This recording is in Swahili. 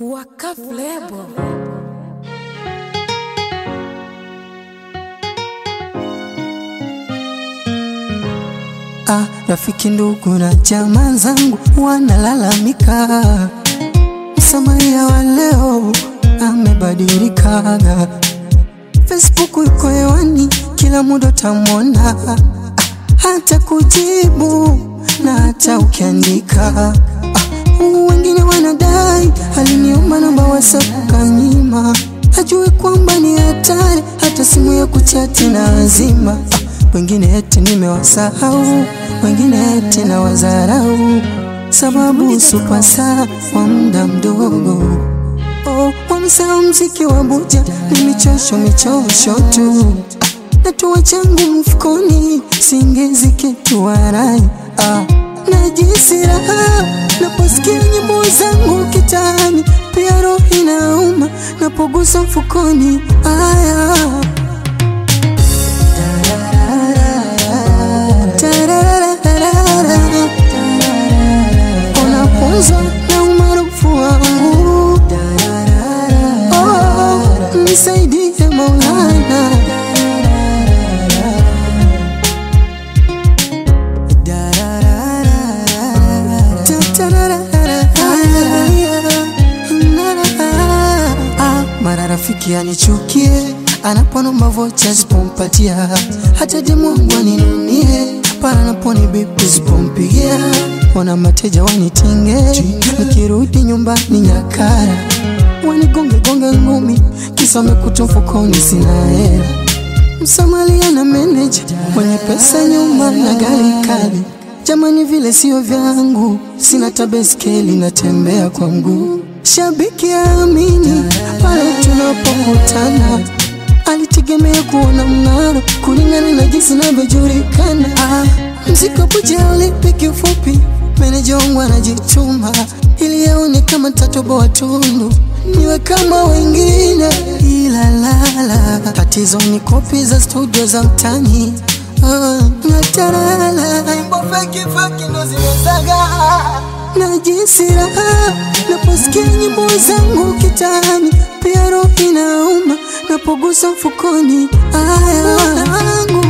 Waka Flebo. Ah, rafiki ndugu na jamaa zangu wanalalamika, Msamaria wa leo amebadilika. Facebook iko hewani, kila muda utamwona, ah, hata kujibu na hata ukiandika. Ah, wengine wanadai aliniomba namba WhatsApp kanyima, hajui kwamba ni hatari, hata simu ya kuchati na azima. Ah, wengine eti nimewasahau, wengine eti na wazarau, sababu supasa wa muda mdogo. Oh, wamesahau mziki wa buja ni michosho michosho tu, natoa changu mfukoni, singezi kitu warai ah. Najisi raha naposikia nyimbo zangu kitani, pia roho inauma napogusa mfukoni aya Tarararara. Unapunzwa na umaarufu wangu oh, nisaidie Maulana Ah, mara rafiki anichukie anaponomba vocha sipompatia, hata demu wangu aninunie pale anaponi bibi sipompigia, wana mateja wanitinge, nikirudi nyumbani nyakara wanigonge gonge ngumi, kisa wamekuta mfukoni sina hela. Msamalia na meneja mwenye pesa nyuma na gari kali, jamani vile sio vyangu, sina tabeskeli natembea kwa mguu. Shabiki aamini pale tunapokutana, alitegemea kuona mng'aro kulingana na jinsi navyojulikana. Ah, mziki puja ulipi kifupi, meneja wangu anajituma ili aone kama tatoboa tundu niwe kama wengine, ila lala, tatizo ni kopi za studio za mtani Ah, natarala nyimbo feki feki ndo zimezaga na jinsi raha naposikia nyimbo zangu kitani, pia roho inauma napogusa mfukoni aya wangu